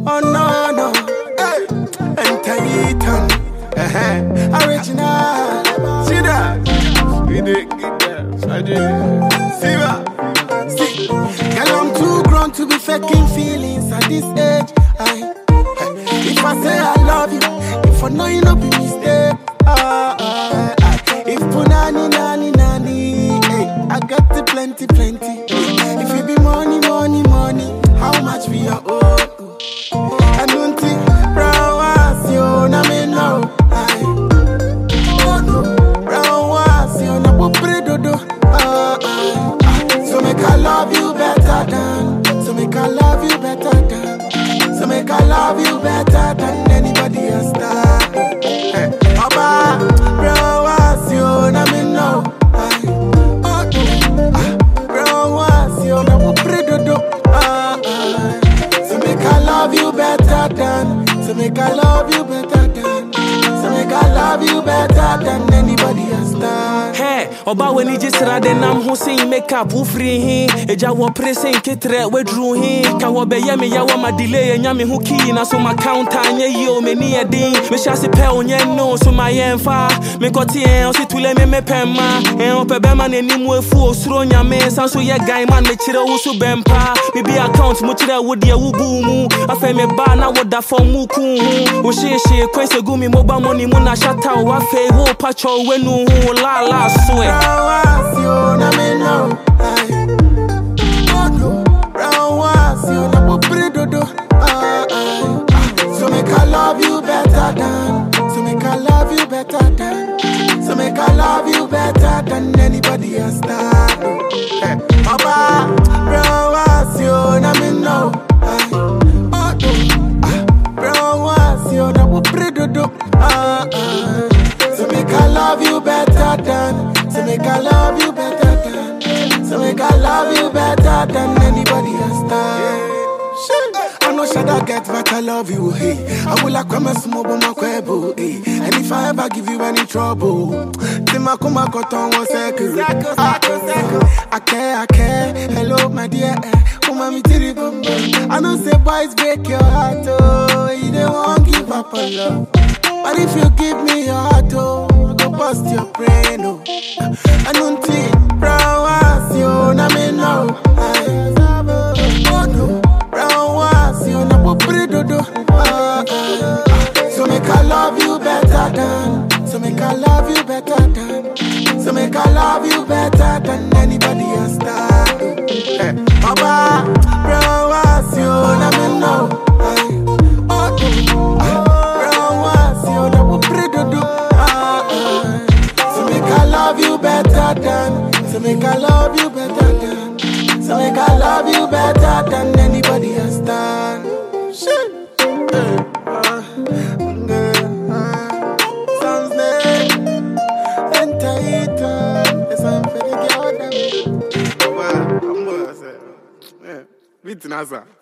Oh no no, hey, enter Eton, uh-huh. original. See that? We did get that. I did. See that? See, girl, I'm too grown to be faking feelings at this age. I, if I say I love you, if I know you no be mistake. Ah, ah, ah. If punani nani nani, hey, I got the plenty plenty. If it be money money money, how much we are owe? I don't think brown was you, na me know. Aye. Oh no, brown was you, na po predodo. Ah, ah, ah. So make I love you better than, so make I love you better than, so make I love you better than anybody else. That. Hey, Oba, brown was you, na me know. Aye. Oh no, ah, brown was you, na po predodo. Ah, ah. So make I love you better than, so make I love you better than, so make I love you better than anybody else. That. Hey, ọba w'ani gye sra de nam ho sen makeup wofiri he agya wɔ pere sen keterɛ waduru he ka wɔbɛyɛ me yɛwɔ ma delay anya me ho kii na so ma counter nyɛ yie o m'ani yɛ den mehyɛ ase pɛ o nyɛ no so ma yɛmfa mekɔte ɛn ɔse tule me mepɛ ma ɛn ɔpɛ bɛma n'anim afu osuro nyame san so yɛ gan man mekyerɛ wo so bɛmpa mebi account mu kyerɛ wo deɛ wobuu mu afei mebaa na woda fam mu kuu ho wo hyeehyee kwan sɛ gu me moba mɔne mu na hyata wo afei wo patwɔ w'anu ho laala so ɛ Brown was you, na me know. Aye. Oh no, brown was you, na po predodo. Ah, ah, ah. So make I love you better than, so make I love you better than, so make I love you better than anybody else. That. Hey, Papa, brown was you, na me know. Aye. Oh no, ah, brown was you, na po predodo. Ah, ah. So make I love you better than, so make I love you better than, so make I love you better than anybody else. That. Shit. I know should I get but I love you, hey. I will like come and smoke my quebo, hey. And if I ever give you any trouble, Tima kuma koton one second. Ah, I care, I care. Hello, my dear. eh. Kuma mi tiri bum bum. I know say boys break your heart, oh. You don't want give up on love. But if you give me your heart, oh, I go bust your brain, oh. I don't think brown was you, na me know. Aye. Oh no, brown was you, na po predodo. Ah, ah, ah. So make I love you better than, so make I love you better than, so make I love you better than anybody else. That. Hey, Papa, brown was you, na me know. Aye. Oh no, ah, brown was you, na po predodo. Ah, ah. So make I love you better than, so make I love you better than, so make I love you better than anybody else. Done. Shit. Hey, uh, mm, uh, sounds nice. Enter it, uh, it's one for the girl, them. Well, I'm gonna say, yeah, beat Nasa.